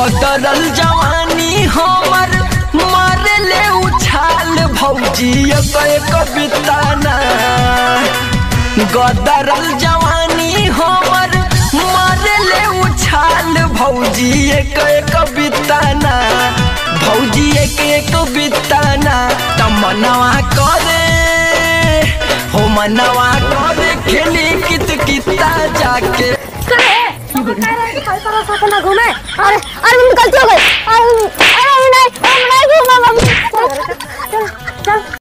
गदरल जवानी हमर मारे ले उछाल भौजी एक एक बिताना गदरल जवानी हमर मारे ले उछाल भौजी एक एक बिताना भौजी एक एक बिताना तमनवा करे हो मनवा करे खेली कित किता जाके ना घूमे अरे अरे मम्मी गलती हो गई अरे अरे नहीं हम नहीं घूमा मम्मी चल चल